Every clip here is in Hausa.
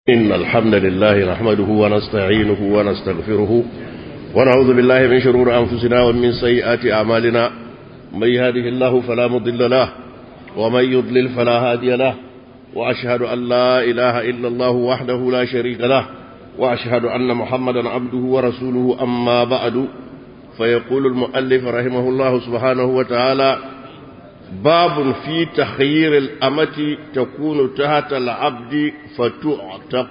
إن الحمد لله نحمده ونستعينه ونستغفره ونعوذ بالله من شرور أنفسنا ومن سيئات أعمالنا من يهده الله فلا مضل له ومن يضلل فلا هادي له وأشهد أن لا إله إلا الله وحده لا شريك له وأشهد أن محمدا عبده ورسوله أما بعد فيقول المؤلف رحمه الله سبحانه وتعالى باب في تخيير الأمة تكون تحت العبد فتعتق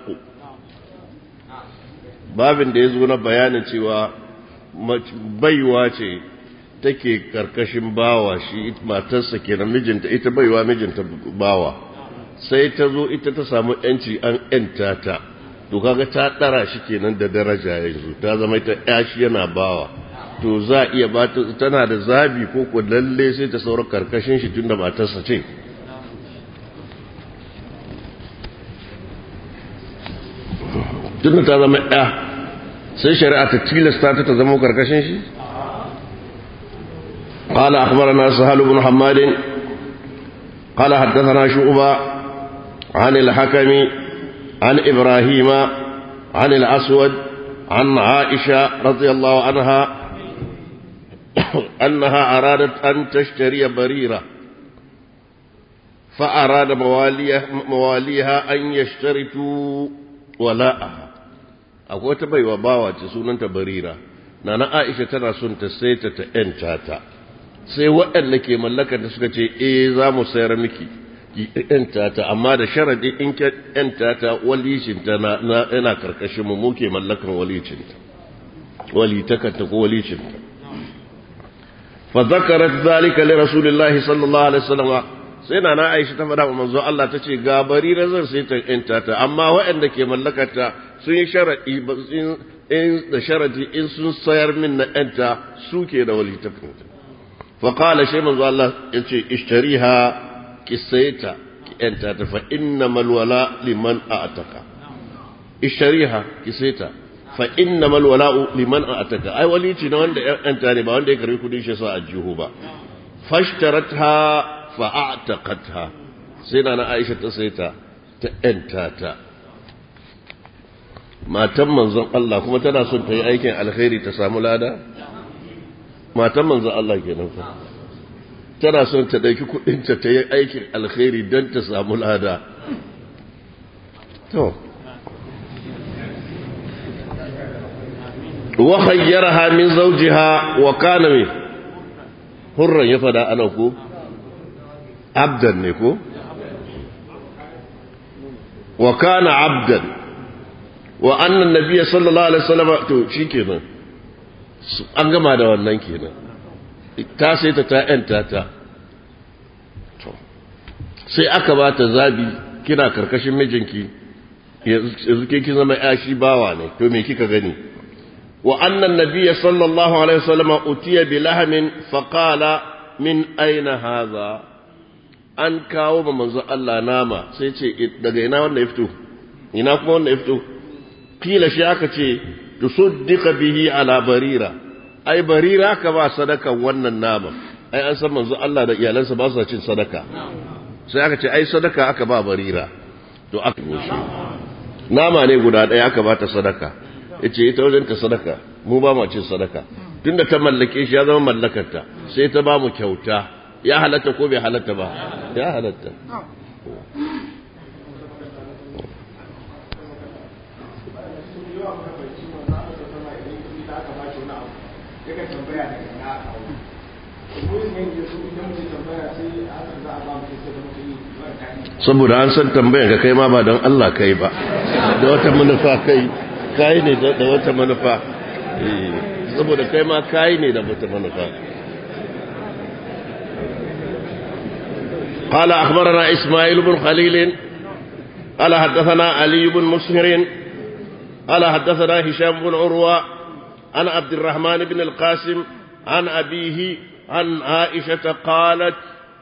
babin da ya zo na bayanin cewa baiwa ce take karkashin bawa shi matarsa kenan mijinta ita baiwa mijinta bawa sai ta zo ita ta samu yanci an yanta ta to kaga ta dara shi kenan da daraja yanzu ta zama ita yashi yana bawa to za iya ba tana da zabi ko ko lalle sai ta saura karkashin shi tunda matarsa ce tunda ta zama ɗaya sai shari'a ta tilasta ta ta zama karkashin shi قال أخبرنا سهل بن حماد قال حدثنا شعبة عن الحكم عن إبراهيم عن الأسود عن عائشة رضي الله عنها أنها أرادت أن تشتري بريرة فأراد مواليها, مواليها أن يشترطوا ولاءها akwai wata baiwa bawa ce sunanta barira na na aisha tana son ta sai ta ta yanta ta sai waɗanda ke mallakar da suka ce eh za mu sayar miki ki yanta ta amma da sharadi in ki yanta ta walicinta na yana karkashin mu muke mallakan walicinta walitakanta ko walicinta فذكرت ذلك لرسول الله صلى الله عليه وسلم sai na na aisha ta faɗa manzo Allah ta ce ga barira zan sai ta yanta ta amma waɗanda ke mallakata sun yi sharaɗi in da sharadi in sun sayar min na yanta su ke da wali ta finta fa qala shay manzo Allah yace ishtariha ki sayta ki yanta ta fa innamal wala liman a'taka ishtariha ki sayta fa innamal wala'u liman a'taka ai walici na wanda yanta ne ba wanda ya karbi kudin shi sa a jihu ba fashtaratha fa a'taqatha sai na Aisha ta sai ta ta yanta ta matan manzon Allah kuma tana son ta yi aikin alkhairi ta samu lada matan manzon Allah kenan fa tana son ta dauki kudin ta ta yi aikin alkhairi don ta samu lada to وخيرها من زوجها وكان من حرا يفدا انا كو عبدا نكو وكان عبدا وان النبي صلى الله عليه وسلم تو shikenan an gama da wannan kenan ta sai ta ta yanta ta sai aka ba ta zabi kina karkashin mijinki yanzu ke kin zama yashi bawa ne to me kika gani وأن النبي صلى الله عليه وسلم أتي بلحم فقال من أين هذا an kawo ma manzo Allah nama sai ce daga ina wanda ya fito ina kuma wanda ya fito kila shi aka ce tusaddiqa bihi ala barira ai barira ka ba sadaka wannan nama ai an san manzo Allah da iyalansa ba su cin sadaka sai aka ce ai sadaka aka ba barira to aka goshi nama ne guda ɗaya aka ba ta sadaka yace ita wajen ta sadaka mu ba mu cin sadaka tunda ta mallake shi ya zama mallakarta sai ta ba mu kyauta ya halatta ko bai halatta ba ya halatta saboda an san tambayar ka kai ma ba don Allah kai ba da wata manufa kai kai ne da wata manufa saboda kai ma kai ne da wata manufa قال أخبرنا إسماعيل بن خليل قال حدثنا علي بن مسهر قال حدثنا هشام بن عروة عن عبد الرحمن بن القاسم عن أبيه عن عائشة قالت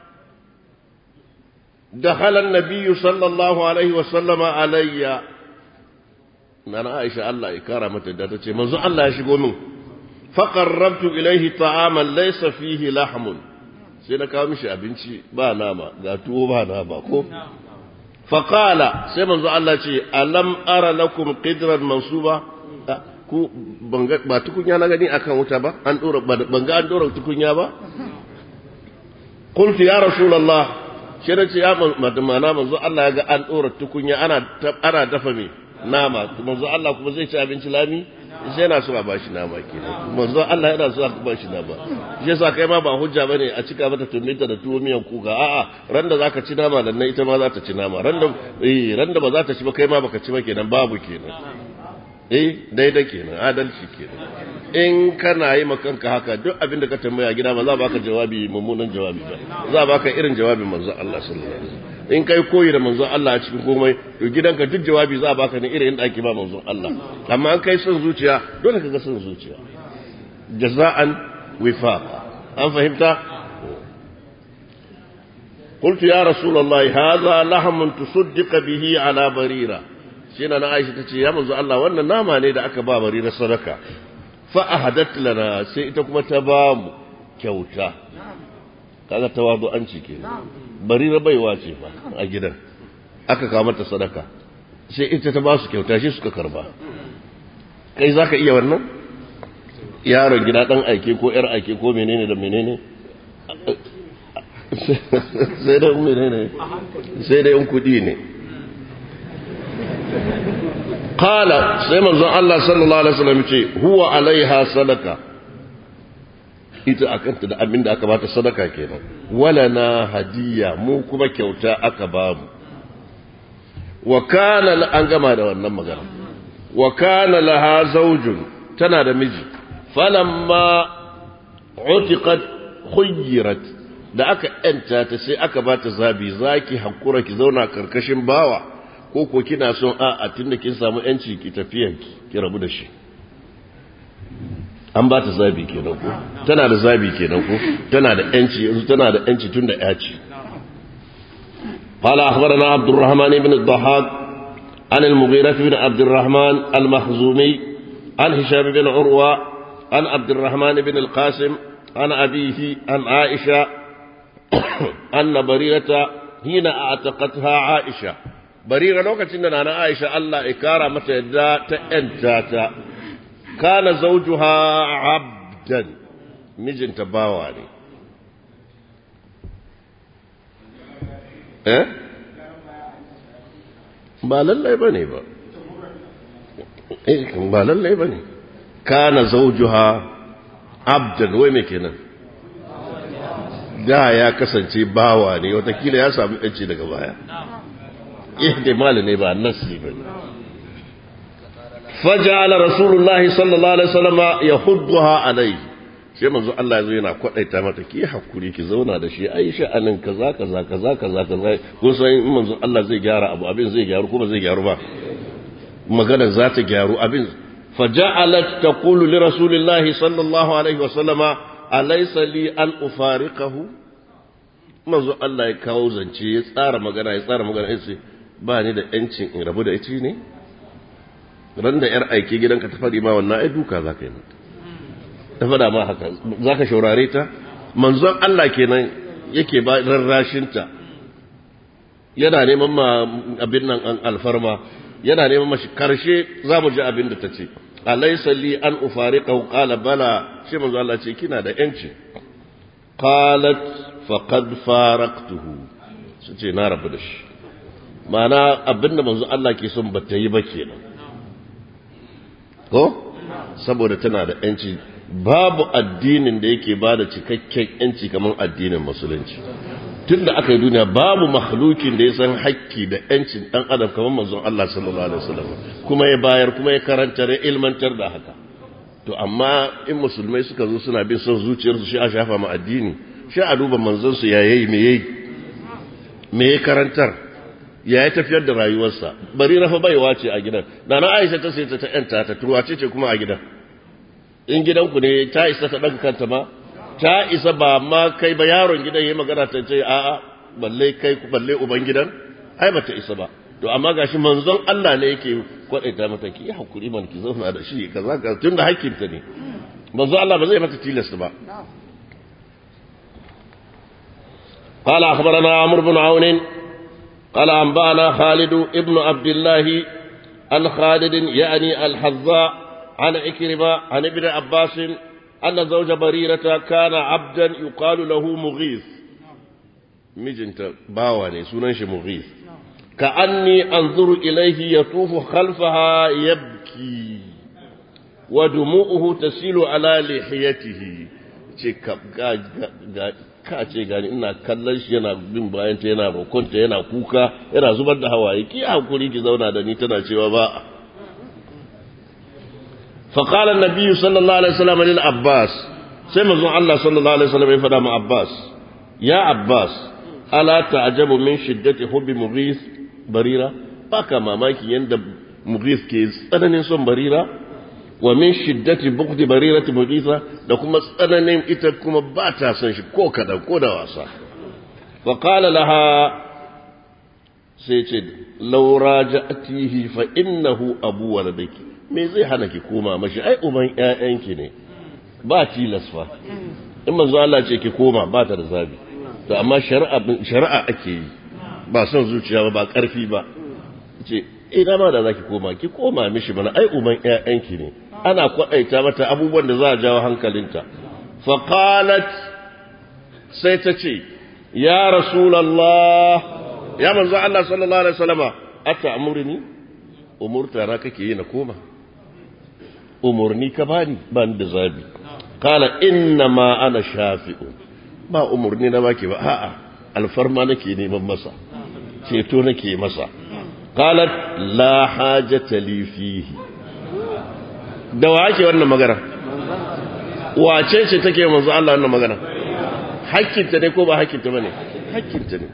دخل النبي صلى الله عليه وسلم علي nana Aisha Allah ya kara mata da tace manzo Allah ya shigo min fa qarrabtu ilayhi ta'aman laysa fihi lahmun sai na kawo mishi abinci ba nama ga tuwo ba nama ko faqala sai manzo Allah ce alam ara lakum qidran mansuba ku ba tukunya na gani akan wuta ba an dora banga an dora tukunya ba qultu ya rasulullah shi da ce ya mana manzo Allah ya ga an dora tukunya ana ana dafa me nama manzo Allah kuma zai ci abinci lami sai yana so a bashi nama kenan manzo Allah yana so a bashi nama shi yasa kai ma ba hujja bane a cika mata tumita da tuwo miyan kuka a'a ran da zaka ci nama dan ita ma za ta ci nama ran da eh ran da ba za ta ci ba kai ma baka ci ba kenan babu kenan eh daidai kenan adalci kenan in kana yi makanka haka duk abin da ka tambaya gida ba za baka jawabi mummunan jawabi ba za baka irin jawabin manzo Allah sallallahu alaihi wasallam in kai koyi da manzo Allah a cikin komai to gidanka duk jawabi za baka ne irin da ake ba manzo Allah amma an kai son zuciya dole ka ga son zuciya jaza'an wifaqa an fahimta قلت يا رسول الله هذا لحم تصدق به على بريره shi na Aisha ta ce ya manzo Allah wannan nama ne da aka ba bari na sadaka fa ahadat lana sai ita kuma ta ba mu kyauta kaga tawadu an ci ke bari na baiwa ce fa a gidan aka kawo mata sadaka sai ita ta ba su kyauta shi suka karba kai zaka iya wannan yaron gida dan aike ko yar aike ko menene da menene sai da menene sai da in kudi ne قال سيما زن الله صلى الله عليه وسلم هو عليها صدقة ita akanta da abin da aka bata sadaka kenan walana hadiya mu kuma kyauta aka bamu wa kana an gama da wannan magana wa kana laha zawjun tana da miji falamma utiqat khuyyirat da aka yanta ta sai aka bata zabi zaki hakura ki zauna karkashin bawa ko ko kina son a a tunda kin samu yanci ki tafiyan ki rabu da shi an ba ta zabi kenan ko tana da zabi kenan ko tana da yanci yanzu tana da yanci tunda ya ce قال أخبرنا عبد الرحمن بن الضحاك عن المغيرة بن عبد الرحمن المخزومي عن هشام بن عروة عن عبد الرحمن بن القاسم عن أبيه عن عائشة أن بريرة حين أعتقتها عائشة barira lokacin da nana Aisha Allah ya kara mata yadda ta ‘yanta ta, kana zaujuha abdan mijinta bawa ne. Eh? Ba lallai ba ne ba. Eh, ba lallai ba ne. Kana zaujuha abdan wai me kenan? Da ya kasance bawa ne, watakila ya samu ‘yanci daga baya. ihtimal ne ba nasi ba faja'ala rasulullahi sallallahu alaihi wasallam yahudduha alaihi sai manzo Allah yazo yana kwadaita mata ki hakuri ki zauna da shi Aisha anan kaza kaza kaza kaza kaza ko sai in manzo Allah zai gyara abu abin zai gyaru kuma zai gyaru ba magana za ta gyaru abin faja'alat taqulu li rasulillahi sallallahu alaihi wasallama alaysa li an ufariqahu manzo Allah ya kawo zance ya tsara magana ya tsara magana ya ce ba ni da ‘yancin in rabu da ita ne? Ran da ‘yar aiki gidanka ta faɗi ma wannan ai duka za ka yi mata. Ta faɗa ma haka, za ka shaurare ta? Manzon Allah kenan yake ba rarrashinta, yana neman ma abin nan an alfarma, yana neman mashi karshe za mu ji abin da ta ce. Alaisa li an ufari qala bala shi manzo Allah ce kina da ‘yanci. Qalat faqad faraqtuhu. Su ce na rabu da shi. ma'ana abinda manzo Allah ke son ba ta yi ba kenan ko saboda tana da yanci babu addinin da yake ba da cikakken yanci kamar addinin musulunci tun da aka yi duniya babu makhlukin da ya san hakki da yancin dan adam kamar manzon Allah sallallahu alaihi wasallam kuma ya bayar kuma ya karanta da ilmantar da haka to amma in musulmai suka zo suna bin son zuciyarsu shi a shafa ma addini shi a duba manzon su ya yayi me yayi me ya karantar ya yi tafiyar da rayuwarsa bari rafa baiwa ce a gidan da na aisha ta sai ta ta yanta ta turwace ce kuma a gidan in gidanku ne ta isa ta ɗaga kanta ma ta isa ba ma kai ba yaron gidan ya magana ta ce a'a balle kai balle uban gidan ai ba ta isa ba to amma gashi manzon Allah ne yake kwadaita mata ki hakuri man ki zauna da shi kaza ka tunda hakkinta ne manzon Allah ba zai mata tilasta ba قال أخبرنا عمرو بن عون قال أنبأنا خالد ابن عبد الله عن خالد يعني الحذاء عن إكرمة عن ابن عباس أن زوج بريرة كان عبدا يقال له مغيث مجنت باواني سننش مغيث كأني أنظر إليه يطوف خلفها يبكي ودموعه تسيل على لحيته ka ce gani ina kallon shi yana bin bayanta yana rokonta yana kuka yana zubar da hawaye ki hakuri ki zauna da ni tana cewa ba فقال النبي صلى الله عليه وسلم للعباس سيما زون الله صلى الله عليه وسلم يفدى مع عباس يا عباس ألا تعجب من شدة حب مغيث بريرة باكا ماماكي يند مغيث كيز أنا نسون بريرة ومن شدة بغض بريرة مغيثة لكم أنا نيم إتكم باتا سنش كوكا دا كودا واسا فقال لها سيتد لو راجعتيه فإنه أبو ولدك me zai hana ki koma mashi ai uban ƴaƴanki ne ba tilas fa in manzo Allah ce ki koma ba ta da zabi to amma shari'a shari'a ake yi ba son zuciya ba ba karfi ba ce ina ma da zaki koma ki koma mishi mana ai uban ƴaƴanki ne ana kwadaita mata abubuwan da za a jawo hankalinta fa qalat sai ta ce ya rasulullah ya manzo Allah sallallahu alaihi wasallama ata amurni umurta na kake yi na koma umurni ka bani ban da zabi kala inna ma ana shafi'u ba umurni na baki ba a'a alfarma nake neman masa ceto nake masa qalat la hajata li fihi da wa ake wannan magana wace ce take manzo Allah wannan magana hakkinta ne ko ba hakkinta bane hakkinta ne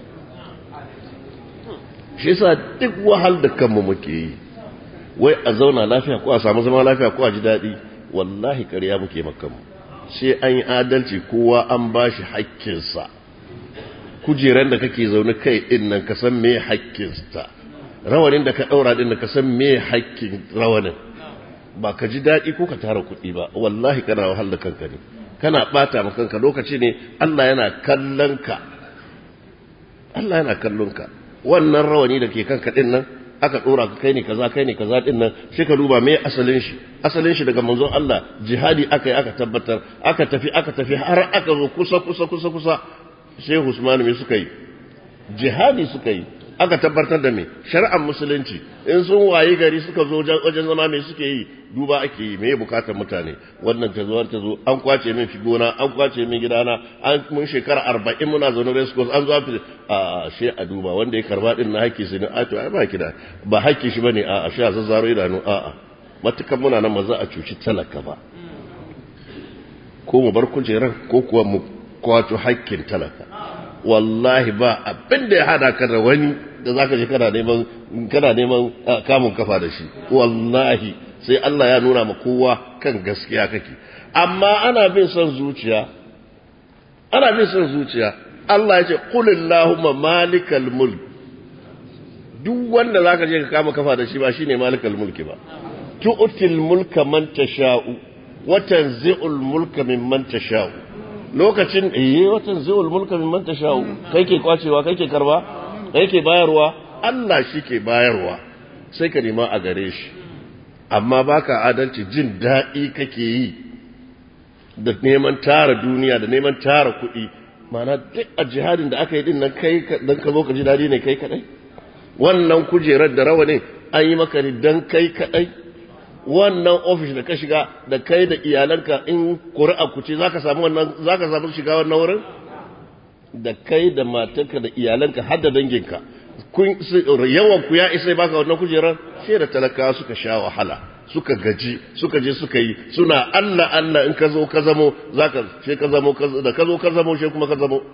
shi yasa duk wahal da kanmu muke yi wai a zauna lafiya ko a samu zama lafiya ko a ji daɗi wallahi ƙarya muke makanmu sai an yi adalci kowa an ba shi haƙƙinsa kujeran da kake zaune kai ɗin nan ka san me haƙƙinsa rawanin da ka ɗaura ɗin nan ka san me haƙƙin rawanin ba ka ji daɗi ko ka tara kuɗi ba wallahi kana wahal da kanka ne kana ɓata ma kanka lokaci ne Allah yana kallon ka Allah yana kallon ka wannan rawani da ke kanka ɗin nan aka dora ka kai ne kaza kai ne kaza din nan sai ka duba me asalin shi asalin shi daga manzon Allah jihadi aka yi aka tabbatar aka tafi aka tafi har aka zo kusa kusa kusa kusa Sheikh Usman me suka yi jihadi suka yi aka tabbatar da me shari'ar musulunci in sun wayi gari suka zo wajen zama me suke yi duba ake yi me bukatar mutane wannan ta zo ta zo an kwace min gona an kwace min gidana an mun shekara arba'in muna zaune race course an zo a she a duba wanda ya karba din na haƙƙi sai a to ai ba kida ba haƙƙi shi bane a a sha zazzaro idanu a a matukan muna nan maza a cuci talaka ba ko mu bar kujerar ko kuwa mu kwato haƙƙin talaka wallahi ba abin da ya hada ka da wani da zaka je kana neman kana neman kamun kafa da shi wallahi sai Allah ya nuna ma kowa kan gaskiya kake amma ana bin son zuciya ana bin son zuciya Allah ya ce qulillahumma malikal mulk duk wanda zaka je ka kama kafa da shi ba shine malikal mulki ba tu'til mulka man tasha'u wa tanzi'ul mulka mimman tasha'u lokacin eh watan zuul mulka mimman tasha'u kai ke kwacewa kai ke karba kai ke bayarwa Allah shi ke bayarwa sai ka nema a gare shi amma baka adalci jin daɗi kake yi da neman tara duniya da neman tara kuɗi mana duk a jihadin da aka yi din nan kai dan ka zo ka ji daɗi ne kai kadai wannan kujerar da rawa ne an yi maka ne dan kai kadai wannan ofis da ka shiga da kai da iyalanka in ƙuri'a ku ce zaka samu wannan zaka samu shiga wannan wurin da kai da matarka da iyalanka har da danginka kun yawan ku ya isa baka wannan kujerar sai da talaka suka sha wahala suka gaji suka je suka yi suna Allah Allah in ka zo ka zamo zaka sai ka zamo da ka zo ka zamo sai kuma ka zamo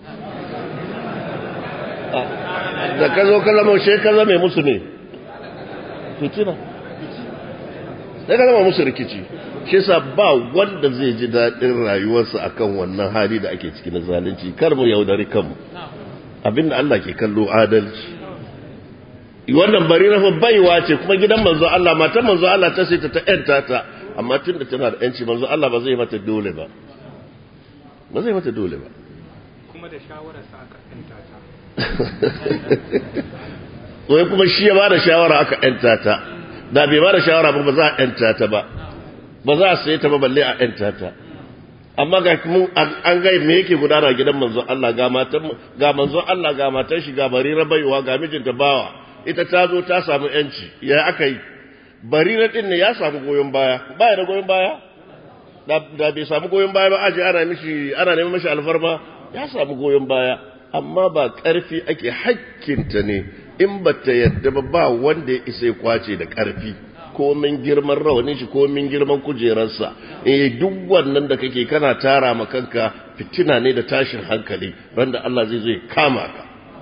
da ka zo ka zamo sai ka zame musu ne fitina sai ka zama musu rikici shi sa ba wanda zai ji daɗin rayuwarsa akan wannan hali da ake ciki na zalunci kar mu yaudari kanmu abinda Allah ke kallo adalci wannan bari na baiwa ce kuma gidan manzo Allah matan manzo Allah ta sai ta ta yanta ta amma tunda tana da yanci manzo Allah ba zai mata dole ba ba zai mata dole ba kuma da shawarar sa aka yanta ta wai kuma shi ya ba da shawara aka ‘yanta ta da bai ba da shawara ba ba za a ‘yanta ta ba ba za a saye ta ba balle a ‘yanta ta amma ga mun an gai me yake gudana gidan manzon Allah ga matan ga manzon Allah ga matan shi ga barira baiwa ga mijinta bawa ita ta zo ta samu yanci ya aka yi barira din ne ya samu goyon baya baya da goyon baya da bai samu goyon baya ba aje ana mishi ana neman mishi alfarma ya samu goyon baya amma ba karfi ake hakkinta ne in ba ta yadda ba ba wanda ya isa ya kwace da karfi komin girman rawanin shi komin girman kujerarsa eh duk wannan da kake kana tara ma kanka fitina ne da tashin hankali randa Allah zai zai kama ka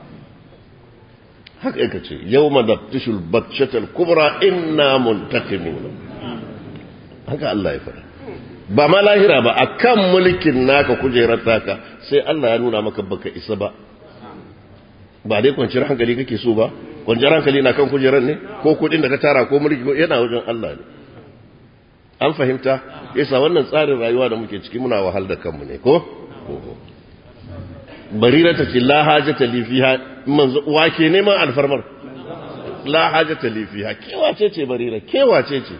haka yake ce yawma naftishul batshatal kubra inna muntaqimun haka Allah ya fara ba ma lahira ba akan mulkin naka kujerar taka sai Allah ya nuna maka baka isa ba ba dai kwanciyar hankali kake so ba kwanciyar hankali na kan kujerar ne ko kudin da ka tara ko mulki yana wajen Allah ne an fahimta yasa wannan tsarin rayuwa da muke ciki muna wahal da kanmu ne ko barira ta ce la hajata li fiha manzo wake neman alfarmar la hajata li fiha kewace ce barira kewace ce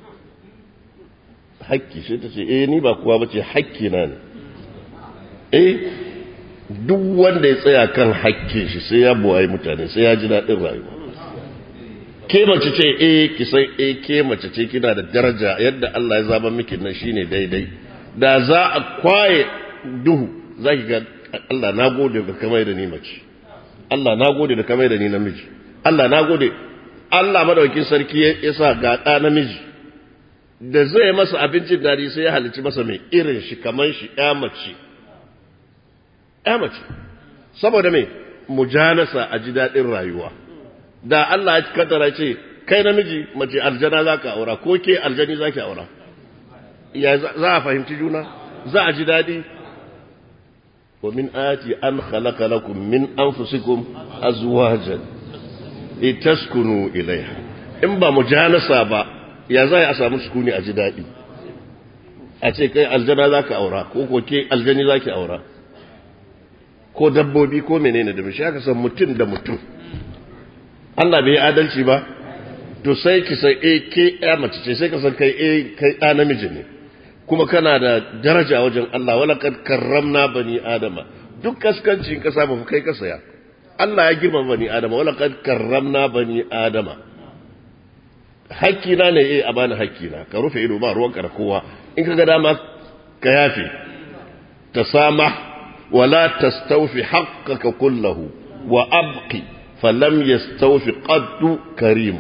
hakki sai ta ce eh ni ba kowa bace hakki na ne eh duk wanda ya tsaya kan hakkin shi sai ya buwaye mutane sai ya ji daɗin rayuwa ke mace ce eh ki san eh ke mace ce kina da daraja yadda Allah ya zaba miki nan shine daidai da za a kwaye duhu zaki ga Allah na gode da kamar da ni mace Allah na gode da kamar da ni namiji Allah na gode Allah madaukin sarki ya sa ga ɗa namiji da zai masa abincin dadi sai ya halicci masa mai irin shi kamar shi ya mace ya mace saboda mai mujanasa a ji daɗin rayuwa da Allah ya kaddara ce kai namiji mace aljana za ka aura ko ke aljani za ki aura ya za a fahimci juna za a ji daɗi wa min ayati an khalaqa lakum min anfusikum azwajan litaskunu ilaiha in ba mujanasa ba ya za a samu sukuni a ji daɗi a ce kai aljana za ka aura ko ko ke aljani za ki aura ko dabbobi ko menene da mishi aka san mutum da mutum Allah bai adalci ba to sai ki san eh ke ya mace ce sai ka san kai eh kai ɗa namiji ne kuma kana da daraja wajen Allah wala kad karramna bani adama duk kaskancin ka samu kai ka saya Allah ya girma bani adama wala kad karramna bani adama hakkina ne eh a bani hakkina ka rufe ido ba ruwanka da kowa in ka ga dama ka yafe tasamah ولا تستوفي حقك كله وأبقي فلم يستوفي قد كريم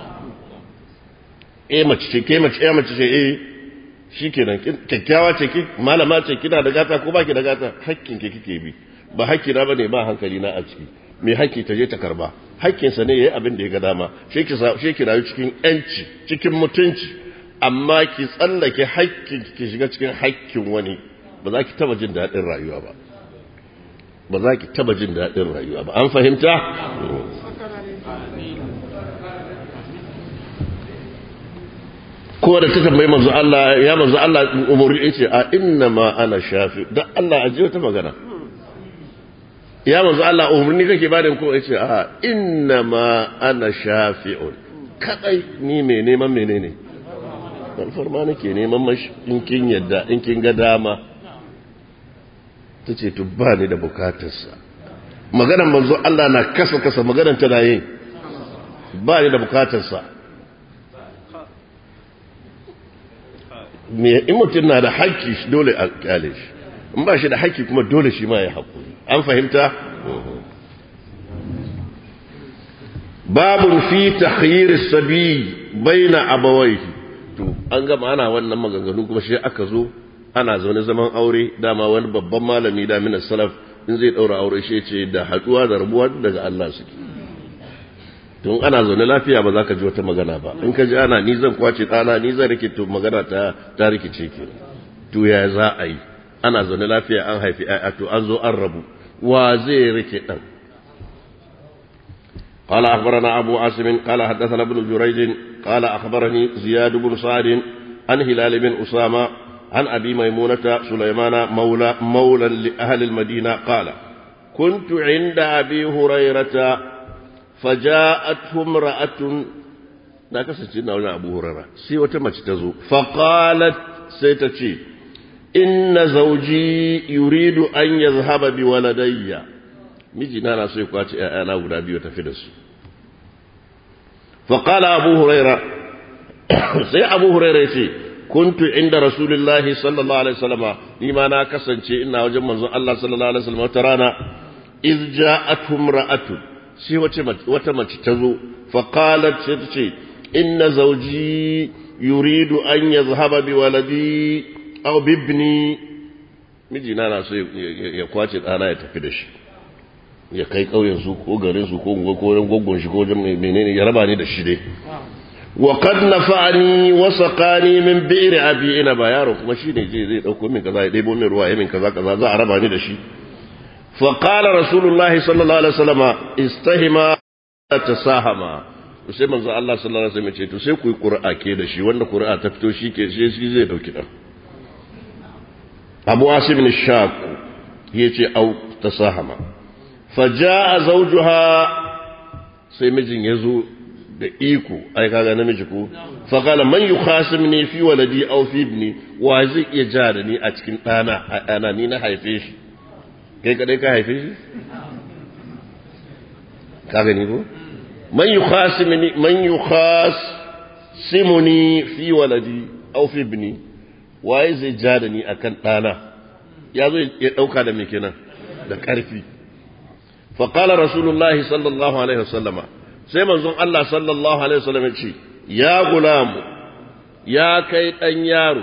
eh mace ce ke mace eh mace ce eh shikenan kyakkyawa ce ki malama ce kina da gata ko baki da gata hakkin ke kike bi ba hakki na bane ba hankali na a ciki me hakki ta je ta karba hakkin sa ne yayi abin da ya ga dama shi ki shi ki rayu cikin yanci cikin mutunci amma ki tsallake hakkin ki shiga cikin hakkin wani ba za ki taba jin daɗin rayuwa ba ba za ki taba jin daɗin rayuwa ba an fahimta? ko da ta tambayi manzo Allah ya manzo Allah umuri yace a inna ma ana shafi dan Allah aje wata magana ya manzo Allah umurni kake ba da ko yace a inna ma ana shafi'un kadai ni me neman menene alfarma nake neman mashi in kin yadda in kin ga dama ta ce to ba ni da bukatarsa maganar manzo Allah na kasa kasa maganar tana yin ba ni da bukatarsa me in mutum na da haƙƙi dole a kyale shi in ba shi da haƙƙi kuma dole shi ma ya haƙuri an fahimta babun fi takhyir sabi baina abawaihi to an gama ana wannan maganganu kuma shi aka zo ana zaune zaman aure dama wani babban malami da minas salaf in zai daura aure shi ce da haduwa da rabuwa daga Allah suke tun ana zaune lafiya ba za ka ji wata magana ba in ka ji ana ni zan kwace ɗana ni zan rike to magana ta ta rikice ke to ya za a yi ana zaune lafiya an haifi a to an zo an rabu wa zai rike ɗan قال أخبرنا أبو عاصم قال حدثنا ابن جريج قال أخبرني زياد بن سعد عن هلال بن أسامة عن أبي ميمونة سليمان مولى مولى لأهل المدينة قال كنت عند أبي هريرة فجاءته امرأة na kasance na wani abu hurara sai wata mace ta zo faƙalat sai ta ce inna zauji yuridu an ya zahaba bi waladayya mijina na so ya kwace ‘ya'yana guda biyu tafi da su faƙala abu huraira sai abu huraira ce kuntu inda rasulullahi sallallahu alaihi wasallama ni ma na kasance ina wajen manzon Allah sallallahu alaihi wasallam wata rana iz ja'atum ra'atun sai wata mace ta zo faqalat sai ta ce inna zawji yuridu an yazhaba bi waladi aw bibni mijina na so ya kwace ɗana ya tafi da shi ya kai ƙauyen su ko garin su ko ko wurin gwaggon shi ko wajen menene ya raba ni da shi dai wa qad nafa'ani wa saqani min bi'r abi ina ba yaro kuma shine je zai dauko min kaza ya debo min ruwa ya min kaza kaza za a raba ni da shi fa qala rasulullahi sallallahu alaihi wasallama istahima tasahama to sai manzo Allah sallallahu alaihi wasallam ya ce to sai ku yi qur'a ke da shi wanda qur'a ta fito shi ke shi zai dauki dan Abu Asim bin Shaq yace au tasahama faja'a zawjuha sai mijin ya zo da iko ai kaga namiji ko fa qala man yukhasimni fi waladi aw fi ibni wa zai iya ja da ni a cikin dana a dana ni na haife shi kai kadai ka haife shi kaga ni ko man yukhasimni man yukhasimuni fi waladi aw fi ibni wa zai ja da ni akan dana ya zo ya dauka da me kenan da karfi فقال رسول الله صلى الله عليه وسلم sai manzon Allah sallallahu alaihi wasallam ya ce ya gulamu ya kai dan yaro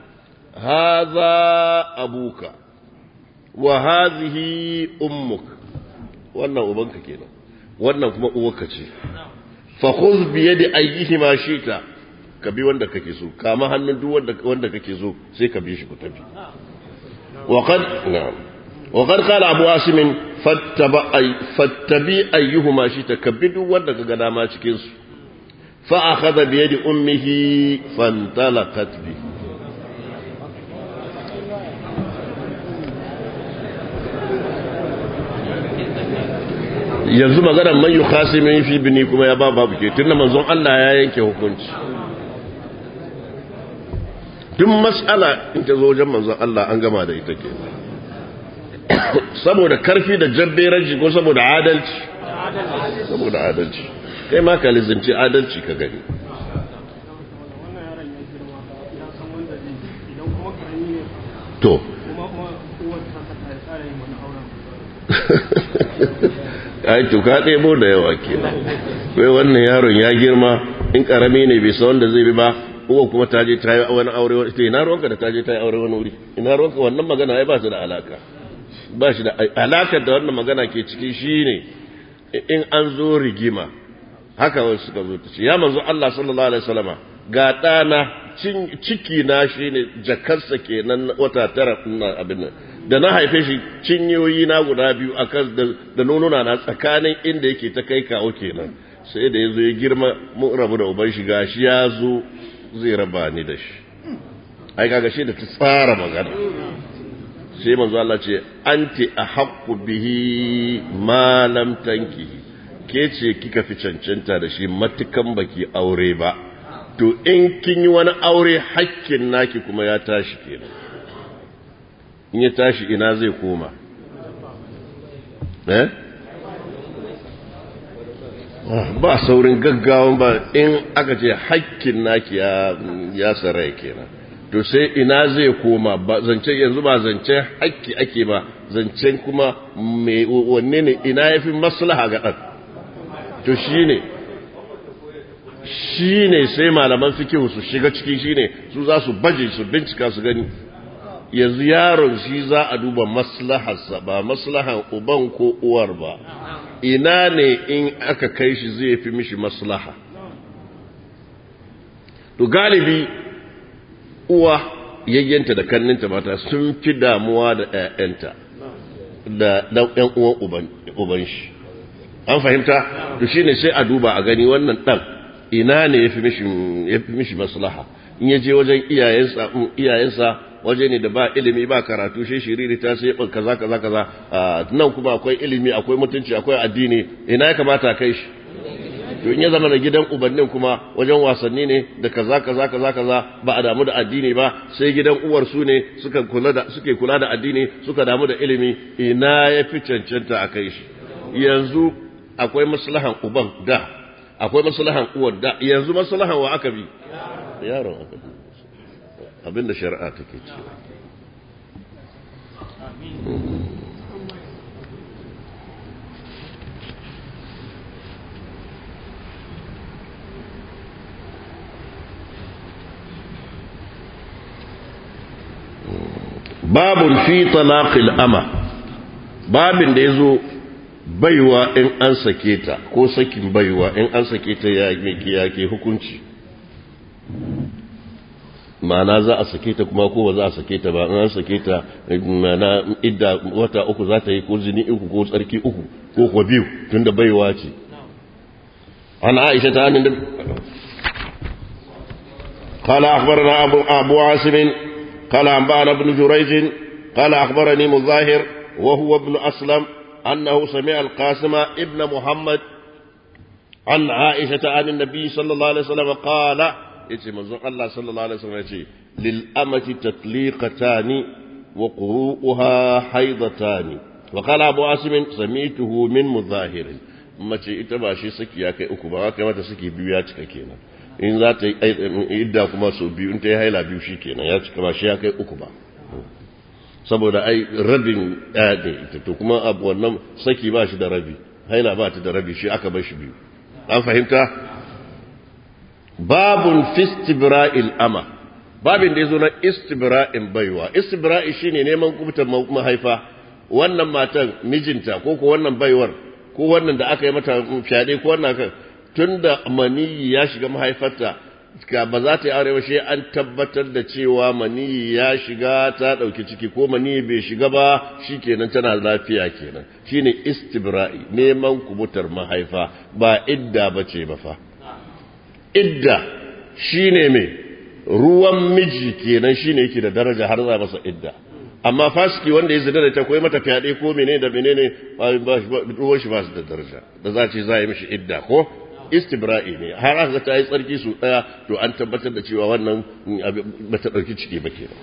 haza abuka wa hazihi ummuk wannan ubanka kenan wannan kuma uwarka ce fa khudh bi yadi ayyihima shita ka bi wanda kake so kama hannun duk wanda wanda kake so sai ka bi shi ku tafi wa qad na'am وقد قال أبو عاصم فاتبع أي فاتبي أيهما شئت كبد ودك قداما شكيس فأخذ بيد أمه فانطلقت به yanzu maganar man yi khasimin fi bini kuma ya ba babu ke tun da manzon Allah ya yanke hukunci duk mas'ala in ta zo wajen manzon Allah an gama da ita ke saboda karfi da jabberanci ko saboda adalci saboda adalci kai ma ka lizinci adalci ka gani to ai to ka ɗebo da yawa kenan kai wannan yaron ya girma in ƙarami ne bai san wanda zai bi ba uwa kuma ta je ta yi wani aure wani ina ruwanka da ta je ta yi aure wani wuri ina ruwanka wannan magana ai ba su da alaka ba shi da alakar da wannan magana ke ciki shine in an zo rigima haka wasu suka zo ta ce ya manzo Allah sallallahu alaihi wasallama ga ɗana ciki na shine jakarsa kenan wata tara ina abin nan da na haife shi cinyoyi na guda biyu akan da nonuna na tsakanin inda yake ta kai kawo kenan sai da yazo ya girma mun rabu da uban shi gashi ya zo zai raba ni da shi ai kaga shi da ta tsara magana sai manzo Allah ce anti ahaqqu bihi ma lam tankihi ke ce kika fi cancanta da shi matukan baki aure ba to in kin yi wani aure hakkin naki kuma ya tashi kenan in ya tashi ina zai koma eh ba saurin gaggawan ba in aka ce hakkin naki ya ya sarai kenan to sai ina zai koma ba zance yanzu ba zance hakki ake ba zancen kuma me wanne ne ina yafi maslaha ga dan to shine shine sai malaman fikihu su shiga ciki shine su za su baje su bincika su gani yanzu yaron shi za a duba maslaharsa ba maslahan uban ko uwar ba ina ne in aka kai shi zai fi mishi maslaha to galibi uwa yayyanta da kanninta mata sun fi damuwa da ‘ya'yanta da ɗan uwan uban shi an fahimta to shi ne sai a duba a gani wannan ɗan ina ne ya fi mishi maslaha in ya je wajen iyayensa waje ne da ba ilimi ba karatu shi shiriri ta sai kaza kaza kaza nan kuma akwai ilimi akwai mutunci akwai addini ina ya kamata kai shi to in ya zama da gidan ubannin kuma wajen wasanni ne da kaza kaza kaza kaza ba a damu da addini ba sai gidan uwar su ne suka kula da suke kula da addini suka damu da ilimi ina ya fi cancanta a kai shi yanzu akwai maslahan uban da akwai maslahan uwar da yanzu maslahan wa aka bi yaron aka bi abinda shari'a take cewa babun fi talaqil ama babin da yazo baiwa in an sake ta ko sakin baiwa in an sake ta ya yake hukunci ma'ana za a sake ta kuma ko ba za a sake ta ba in an sake ta ma'ana idda wata uku za ta yi ko zini uku ko tsarki uku ko kuwa biyu tunda baiwa ce an aisha ta hannun قال أخبرنا أبو, أبو عاصم قال أنبأنا ابن جريج قال أخبرني مظاهر وهو ابن أسلم أنه سمع القاسم ابن محمد عن عائشة عن النبي صلى الله عليه وسلم قال يتي منظر الله صلى الله عليه وسلم يتي للأمة تطليقتان وقروءها حيضتان وقال أبو عاصم سمعته من مظاهر mace ita ba shi saki ya kai uku ba kai mata saki biyu ya cika kenan in za ta yi idda kuma sau biyu in ta yi haila biyu shi kenan ya cika ba shi ya kai uku ba saboda ai rabin ɗaya ne ita to kuma abu wannan saki ba shi da rabi haila ba ta da rabi shi aka bar shi biyu an fahimta babun fistibra'il ama babin da ya zo na istibra'in baiwa istibra'i shine neman kubutar mahaifa wannan matan mijinta ko ko wannan baiwar ko wannan da aka yi mata fyaɗe ko wannan kan tun da maniyi ya shiga mahaifarta ka ba za ta yi aure ba shi an tabbatar da cewa maniyi ya shiga ta ɗauki ciki ko maniyi bai shiga ba shi kenan tana lafiya kenan shine istibra'i neman kubutar mahaifa ba idda ba ce ba fa idda shine mai ruwan miji kenan shine yake da daraja har za masa idda amma fasiki wanda ya zina da ta koyi mata fyaɗe ko menene da menene ruwan shi ba su da daraja da za ce za a yi mishi idda ko istibra'i ne har aka ta yi tsarki su ɗaya to an tabbatar da cewa wannan ba ta ɗauki ciki ba ke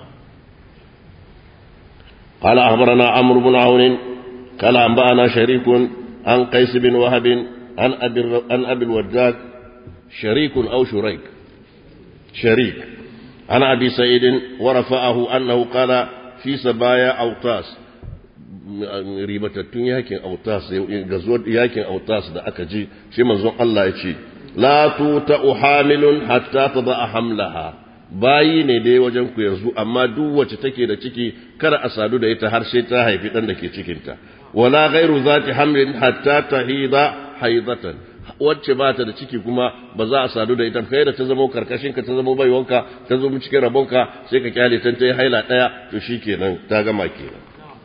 قال أخبرنا عمرو بن عون قال أنبأنا شريك عن قيس بن وهب عن أبي عن أبي الوداد شريك أو شريك شريك عن أبي سعيد ورفعه أنه قال في سبايا أوطاس ribatattun yakin autas gazuwar yakin autas da aka ji shi manzon Allah ya ce la tuta uhamilun hatta tada hamlaha bayi ne dai wajen ku yanzu amma duk wacce take da ciki kada a sadu da ita har sai ta haifi dan da ke cikinta wala ghairu zati hamlin hatta tahida haidatan wacce ba ta da ciki kuma ba za a sadu da ita kai da ta zama karkashin ka ta zama baiwanka ta zama cikin rabonka sai ka kyale ta ta yi haila daya to shikenan ta gama kenan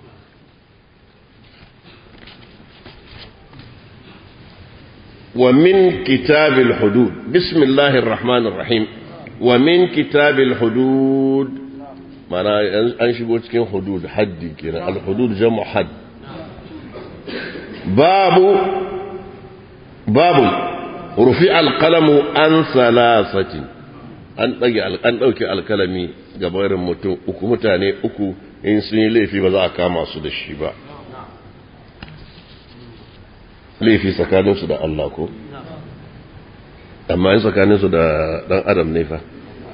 ومن كتاب الحدود بسم الله الرحمن الرحيم ومن كتاب الحدود معنى أنشبه cikin حدود حد كده الحدود جمع حد باب باب رفع القلم عن ثلاثة an ɗage an ɗauke alkalami ga bayarin mutum uku mutane uku in sun yi laifi ba za a kama su da shi ba laifi tsakaninsu da Allah ko amma in tsakaninsu da ɗan adam ne fa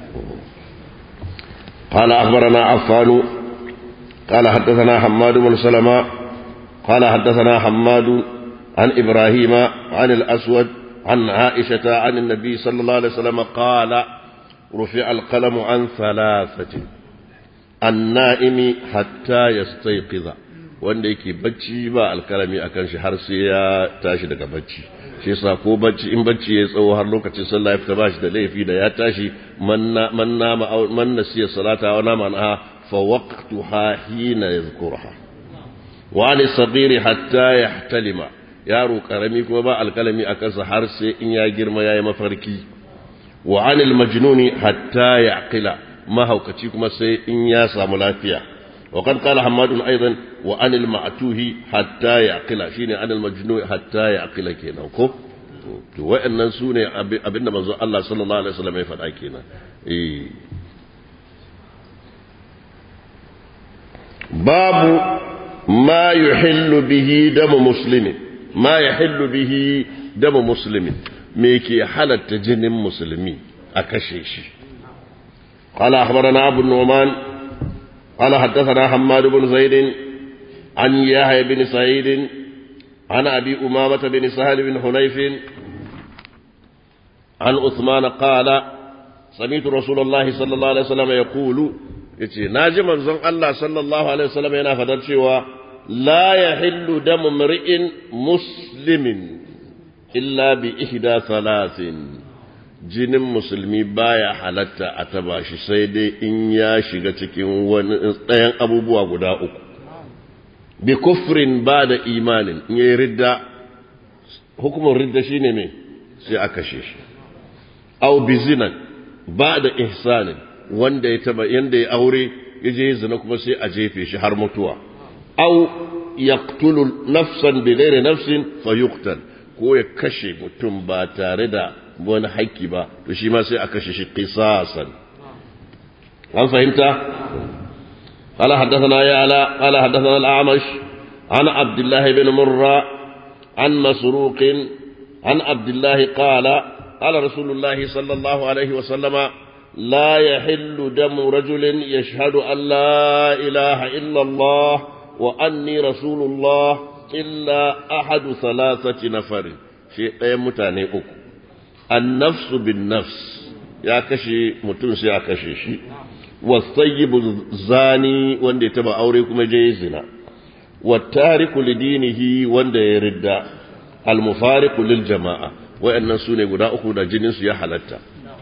قال أخبرنا عفان قال حدثنا حماد بن سلمة قال حدثنا حماد عن إبراهيم عن الأسود عن عائشة عن النبي صلى الله عليه وسلم قال رفع القلم عن ثلاثة النائم حتى يستيقظ wanda yake bacci ba alkalami a kan shi har sai ya tashi daga bacci shi yasa ko bacci in bacci ya tsawo har lokacin sallah ya fita bashi da laifi da ya tashi man nama man nasiya salata wa nama anha fa waqtuha hina yadhkurha wa ali sabiri hatta yahtalima yaro karami kuma ba alkalami a kansa har sai in ya girma yayi mafarki wa anil majnuni hatta yaqila mahaukaci kuma sai in ya samu lafiya وقد قال حماد أيضا وأن المعتوه حتى يعقل شيني أن المجنون حتى يعقل كينا كو وإن سوني أبن منزو الله صلى الله عليه وسلم يفعل كينا إيه. باب ما يحل به دم مسلم ما يحل به دم مسلم ميكي حالة جن مسلمي أكشيش قال أخبرنا أبو النعمان قال حدثنا حماد بن زيد عن يحيى بن سعيد عن أبي أمامة بن سهل بن حنيف عن عثمان قال سمعت رسول الله صلى الله عليه وسلم يقول yace naji manzon Allah sallallahu alaihi wasallam yana fadar cewa la yahillu damu mri'in muslimin illa bi ihda thalathin jinin musulmi baya halatta a taba shi sai dai in ya shiga cikin wani ɗayan abubuwa guda uku bi kufrin ba da imanin in yi ridda hukumar ridda shine mai sai a kashe shi au bi zinan ba da ihsanin wanda ya taba yanda ya aure ya je zina kuma sai a jefe shi har mutuwa au yaqtulu nafsan bi ghairi nafsin fayuqtal ko ya kashe mutum ba tare da wani haƙƙi ba to shi ma sai a kashe shi qisasan an fahimta قال حدثنا يا علا قال حدثنا الأعمش عن عبد الله بن مرة عن مسروق عن عبد الله قال قال رسول الله صلى الله عليه وسلم لا يحل دم رجل يشهد أن لا إله إلا الله وأني رسول الله إلا أحد ثلاثة نفر شيء متاني أكو النفس بالنفس يا كشي متنس يا كشي شي والطيب الزاني وندي تبع أوريكم جيزنا والتارك لدينه وندي يرد المفارق للجماعة وأن سوني قد أخذ جنس يا حلتا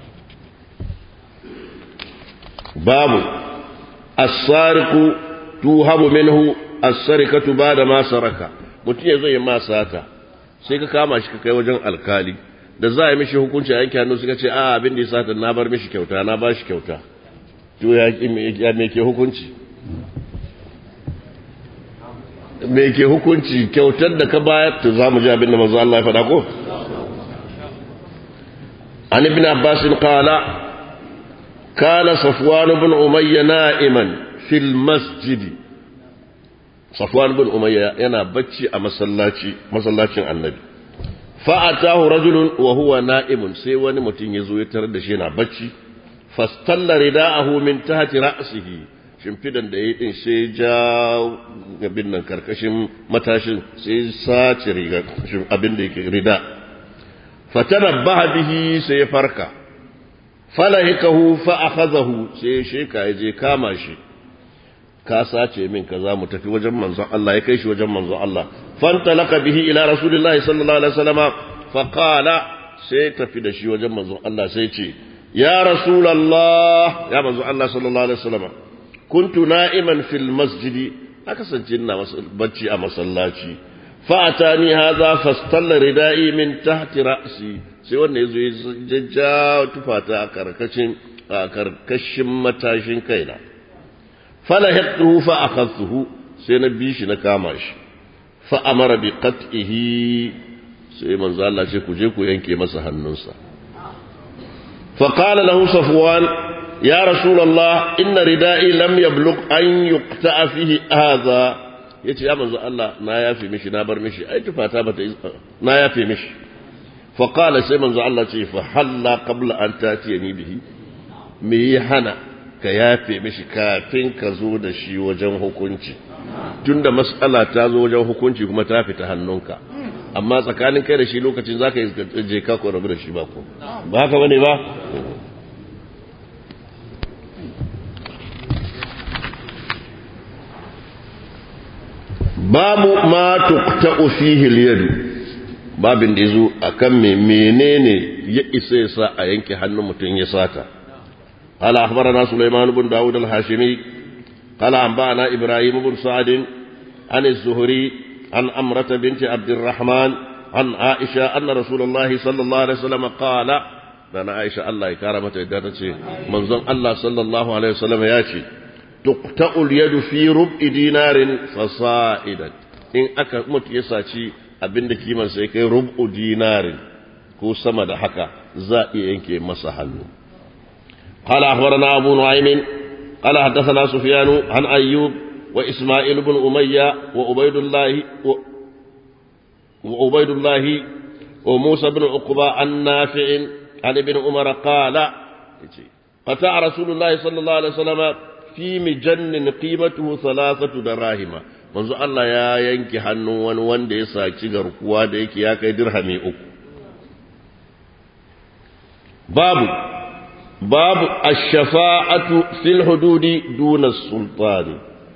باب السارق توهب منه السرقة بعد ما سرق mutum ya zai ma sata sai ka kama shi ka kai wajen alkali da za a yi mishi hukunci a yanke hannu suka ce a abin da ya sata na bar mishi kyauta na ba shi kyauta to ya me ke hukunci me ke hukunci kyautar da ka bayar to za mu ji abin da manzo Allah ya faɗa ko an ibn abbas qala kana safwan ibn umayya na'iman fil masjidi safwan ibn umayya yana bacci a masallaci masallacin annabi fa'atahu rajulun wa huwa na'imun sai wani mutum ya zo ya tarar da shi yana bacci fastalla rida'ahu min tahti ra'sihi shimfidan da yayi din sai ja gabin nan karkashin matashin sai sace riga abin da yake rida fatanabbaha bihi sai ya farka falahikahu fa akhadhahu sai sheka ya je kama shi ka sace min kaza mu tafi wajen manzon Allah ya kai shi wajen manzon Allah fantalaka bihi ila rasulillahi sallallahu alaihi wasallama fa qala sai tafi da shi wajen manzon Allah sai ce ya rasulullah ya manzon Allah sallallahu alaihi wasallama kuntu na'iman fil masjidi aka sance ina bacci a masallaci fa atani hadha fastalla ridai min tahti ra'si sai wanda yazo ya jajja tufata a karkashin a karkashin matashin kaina فلحقته فأخذته سينبيش نكاماش فأمر بقتئه sai manzo Allah ce ku je ku yanke masa hannunsa فقال له صفوان يا رسول الله إن ردائي لم يبلغ أن يقطع فيه هذا yace ya manzo Allah na yafe mishi na bar mishi ai tufata bata na yafe mishi fa qala sai manzo Allah ce fa halla qabla an tatiyani bihi me hana ka yafe mishi kafin ka zo da shi wajen hukunci tunda mas'ala ta zo wajen hukunci kuma ta fita hannunka amma tsakanin kai da shi lokacin za ka yi je ka ko rabu da shi ba ko ba haka bane ba babu ma tuqta'u fihi al-yad babin da yazo akan me menene ya isa ya sa a yanke hannun mutum ya sata قال أخبرنا سليمان بن داود الهاشمي قال أنبأنا إبراهيم بن سعد عن الزهري عن أمرة بنت عبد الرحمن عن عائشة أن رسول الله صلى الله عليه وسلم قال dana Aisha Allah ya kara mata yadda ta ce manzon Allah sallallahu alaihi wasallam ya ce tuqta'ul yadu fi rub'i dinarin fasa'idan in aka mutu ya saci abinda kiman sai kai rub'u dinarin ko sama da haka za iya yanke masa hannu قال أخبرنا أبو نعيم قال حدثنا سفيان عن أيوب وإسماعيل بن أمية وعبيد الله و... وعبيد الله وموسى بن عقبة عن نافع عن ابن عمر قال قطع رسول الله صلى الله عليه وسلم في مجن قيمته ثلاثة دراهم manzo Allah ya yanke hannun wani wanda ya saci garkuwa da yake ya kai dirhami uku babu babu ash-shafa'atu fil hududi duna sultani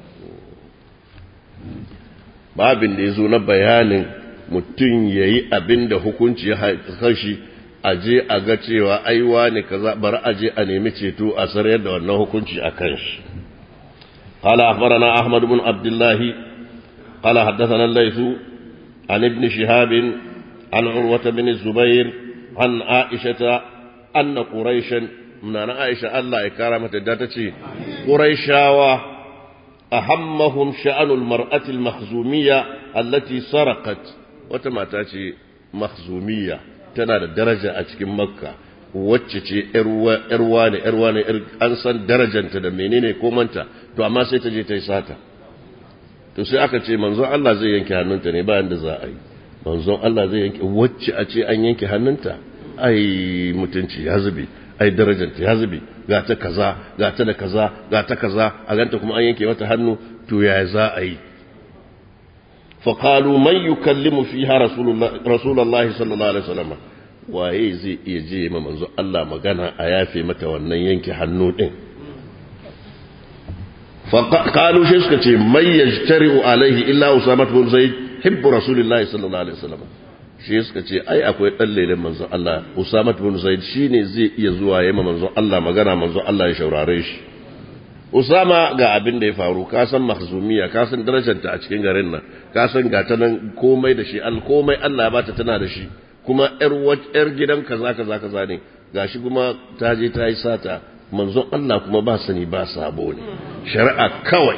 babin da yazo na bayanin mutum yayi abinda hukunci ya hashi aje a ga cewa aiwa ne kaza bari aje a nemi ceto a sarayar da wannan hukunci a kan shi قال أخبرنا أحمد بن عبد الله قال حدثنا الليث عن ابن شهاب عن عروة بن الزبير عن عائشة أن قريشا من أنا عائشة الله إكرامة داتتي قريشاوة أهمهم شأن المرأة المخزومية التي سرقت وتماتاتي مخزومية تنا درجة أتكم مكة wacce ce ‘yarwa ne, ‘yarwa ne, an san darajanta da menene komanta, to amma sai ta je ta yi sata. To sai aka ce manzon Allah zai yanke hannunta ne bayan da za a yi. Manzon Allah zai yanke wacce a ce an yanke hannunta, ai mutunci ya zube, ai darajanta ya zube, ga ta kaza, ga ta da kaza, ga ta kaza, a ganta kuma an yanke mata hannu, to ya za a yi. فقالوا من يكلم فيها رسول الله, رسول الله صلى الله عليه وسلم waye zai iya je ma manzo Allah magana a yafe mata wannan yanke hannu din qalu shi suka ce may yajtari'u alaihi illa usama bin zaid hibbu rasulillah sallallahu alaihi wasallam shi suka ce ai akwai dan lelen manzo Allah usama bin zaid shine zai iya zuwa yayin manzo Allah magana manzo Allah ya shaurare shi Usama ga abin da ya faru ka san mahzumiya ka san darajarta a cikin garin nan ka san gata nan komai da shi al komai Allah ya bata tana da shi kuma ‘yar gidan kaza kaza kaza ne gashi kuma ta je ta yi sata manzon Allah kuma ba sani ba sabo ne shari'a kawai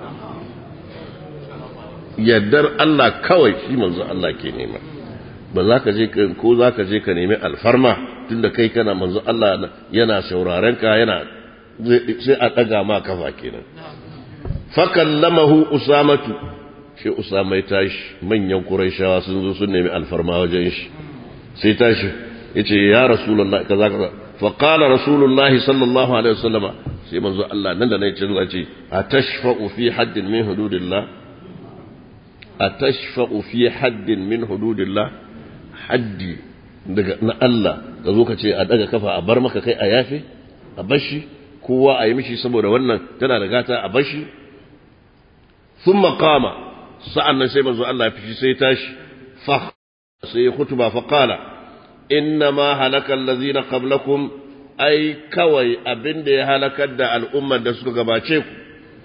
yardar Allah kawai shi manzon Allah ke nema ba za ka je ko za ka je ka nemi alfarma tunda kai kana manzon Allah yana sauraren ka yana sai a ɗaga ma kafa kenan fakallamahu usamatu shi usama ya tashi manyan quraishawa sun zo sun nemi alfarma wajen shi sai tashi yace ya rasulullahi kaza kaza fa qala rasulullahi sallallahu alaihi wasallam sai manzo Allah nan da nan ce zai ce atashfa'u fi haddin min hududillah atashfa'u fi haddin min hududillah haddi daga na Allah ka zo ka ce a daga kafa a bar maka kai a yafe a bashi kowa a yi mishi saboda wannan tana da gata a bashi thumma qama sa'annan sai manzo Allah ya fishi sai tashi fa sai ya kutuba fa qala inna ma halaka allazina qablakum ai kawai abinda ya halakar da al'ummar da suka gabace ku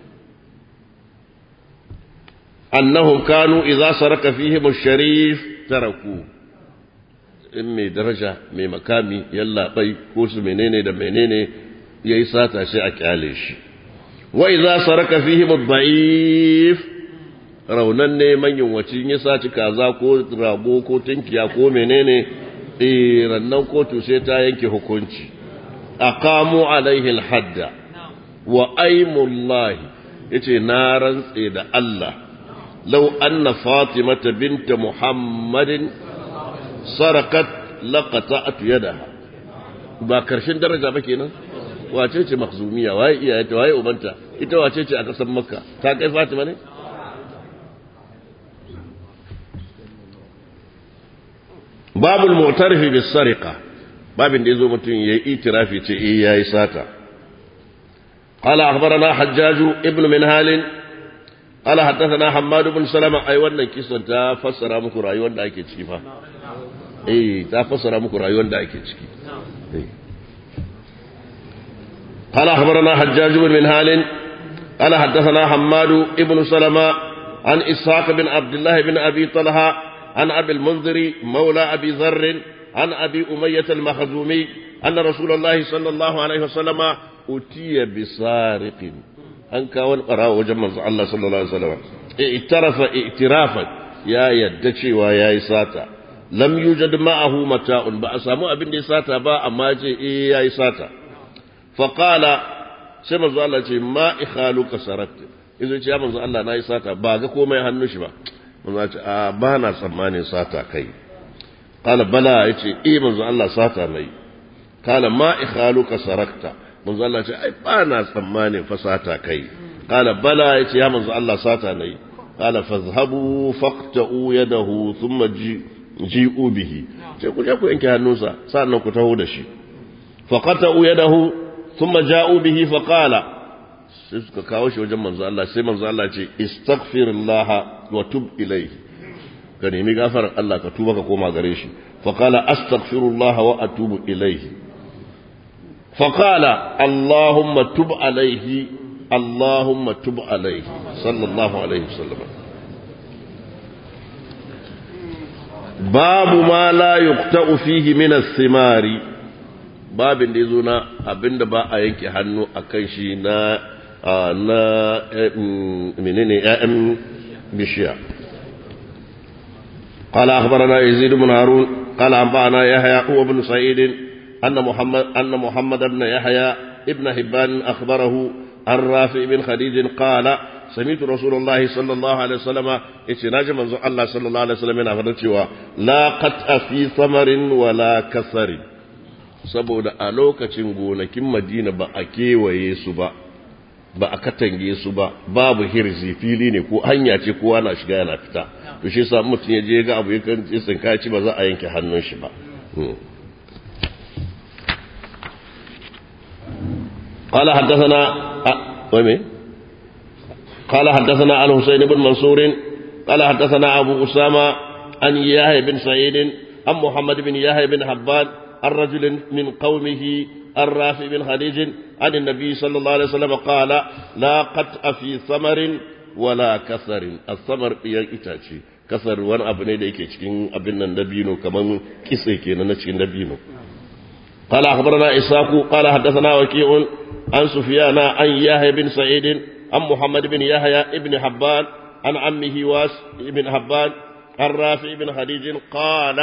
annahum kanu idza saraka fihim ash-sharif taraku in mai daraja mai makami yalla bai ko su menene da menene yayi sata sai a kyale shi wa idza saraka fihim ad-da'if raunan ne manyan wacin ya saci kaza ko rago ko tunkiya ko menene eh rannan kotu sai ta yanke hukunci aqamu alaihi alhadda wa aymullahi yace na rantse da Allah law anna fatimata binta muhammadin sarakat laqata'tu yadaha ba karshen daraja ba kenan wace ce makhzumiya waye iyayenta waye ubanta ita wace ce a kasan makka ta kai fatima ne babul mu'tarifi bis sariqa babin da yazo mutum yayi itirafi ce eh yayi sata qala akhbarana hajjaj ibn minhal qala hadathana hammad ibn salama ai wannan kisan ta fassara muku rayuwar da ake ciki fa eh ta fassara muku rayuwar da ake ciki قال أخبرنا حجاج بن منهال قال حدثنا حماد بن سلمة عن إسحاق بن عبد الله بن أبي طلحة عن أبي المنذر مولى أبي ذر عن أبي أمية المخزومي أن رسول الله صلى الله عليه وسلم أتي بسارق أن كان قرأ وجمع الله صلى الله عليه وسلم اعترف اعترافا يا يدشي ويا ساتا لم يوجد معه متاع بأسامو أبن دي ساتا با أما جي إيه يا ساتا فقال سيما الله ما إخالك سرقت إذا يا منزو الله ناي ساتا با ga komai hannun shi ba manzo ce a ba na tsammanin sata kai qala bala yace eh manzo Allah sata nayi qala ma ikhaluka sarakta manzo Allah ce ai ba na tsammanin fa sata kai qala bala yace ya manzo Allah sata nayi qala fazhabu faqta'u yadahu thumma ji'u bihi sai ku je ku yanke hannunsa sannan ku taho da shi faqata'u yadahu thumma ja'u bihi faqala sai suka kawo shi wajen manzo Allah sai manzo Allah ce istaghfirullah wa tub ilayhi ka nemi gafarar Allah ka tuba ka koma gare shi fa qala astaghfirullah wa atubu ilayhi fa qala allahumma tub alayhi allahumma tub alayhi sallallahu alayhi wasallam babu ma la yuqta'u fihi min as-simari babin da yazo na abinda ba a yanke hannu akan shi na na menene ƴaƴan bishiya قال أخبرنا يزيد بن هارون قال أنبأنا يحيى هو بن سعيد أن محمد أن محمد بن يحيى ابن حبان أخبره عن رافع بن خديج قال سمعت رسول الله صلى الله عليه وسلم اتناج من الله صلى الله عليه وسلم yana لا قطع في ثمر ولا كسر saboda a lokacin gonakin madina ba a kewaye su ba ba a katange su ba babu hirzi fili ne ko hanya ce kowa na shiga yana fita to shi yasa mutum ya je ga abu yakan tsinka ci ba za a yanke hannun shi ba قال حدثنا ومن قال حدثنا الحسين بن منصور قال حدثنا أبو أسامة عن يحيى بن سعيد عن محمد بن يحيى بن حبان الرجل من قومه الرافع بن خديج عن النبي صلى الله عليه وسلم قال لا قطع في ثمر ولا كسر الثمر بيان itace kasar wani abu ne da yake cikin abin nan dabino kaman kise kenan na cikin dabino قال أخبرنا إسحاق قال حدثنا وكيع عن سفيان عن يحيى بن سعيد عن محمد بن يحيى بن حبان عن عمه واس بن حبان عن رافع بن خديج قال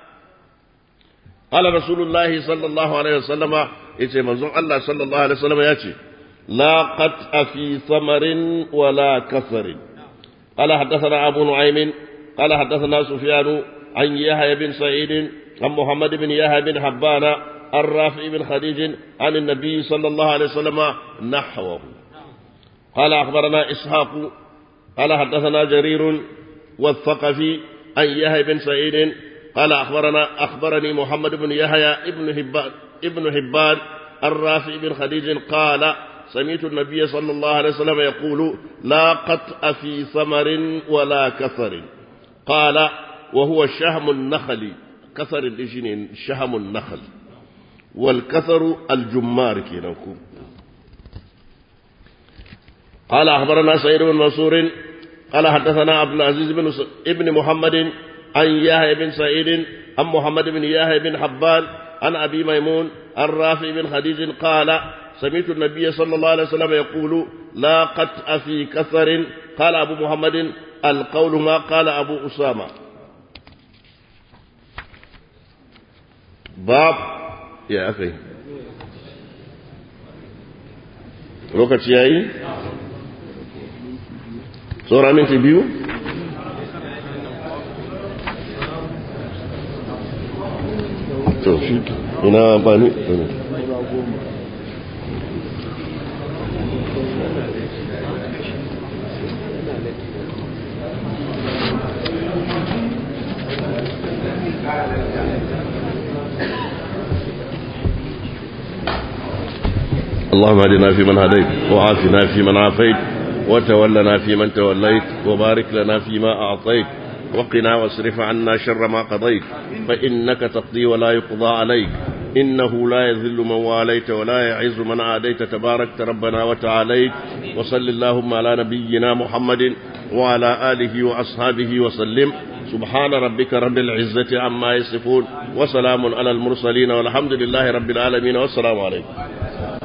قال رسول الله صلى الله عليه وسلم yace manzon Allah sallallahu alaihi wasallam ya ce la qat'a fi thamarin wala kasarin qala hadathana abu nu'aym qala hadathana sufyan an yahya bin sa'id an muhammad bin yahya bin habbana an rafi bin khadij an an-nabi sallallahu alaihi wasallam nahwahu qala akhbarana ishaq qala hadathana jarir والثقفي عن يحيى بن سعيد قال أخبرنا أخبرني محمد بن يحيى ابن هبان ابن حبان الرافع بن خديج قال سمعت النبي صلى الله عليه وسلم يقول لا قطع في ثمر ولا كثر قال وهو شهم النخل كثر الإجنين شهم النخل والكثر الجمار كينكم قال أخبرنا سعيد بن منصور قال حدثنا عبد العزيز بن ابن محمد عن يحيى بن سعيد عن محمد بن يحيى بن حبان عن أبي ميمون عن رافع بن خديج قال سمعت النبي صلى الله عليه وسلم يقول لا قطع في كثر قال أبو محمد القول ما قال أبو أسامة باب يا أخي lokaci ya yi? tsora minti biyu? to shi ina amfani اللهم اهدنا فيمن هديت وعافنا فيمن عافيت وتولنا فيمن توليت وبارك لنا فيما أعطيت وقنا واصرف عنا شر ما قضيت فإنك تقضي ولا يقضى عليك إنه لا يذل من واليت ولا يعز من عاديت تباركت ربنا وتعاليت وصل اللهم على نبينا محمد وعلى آله وأصحابه وسلم subhana rabbika rabbil izzati amma yasifun wa salamun alal mursalin walhamdulillahi rabbil alamin wassalamu alaikum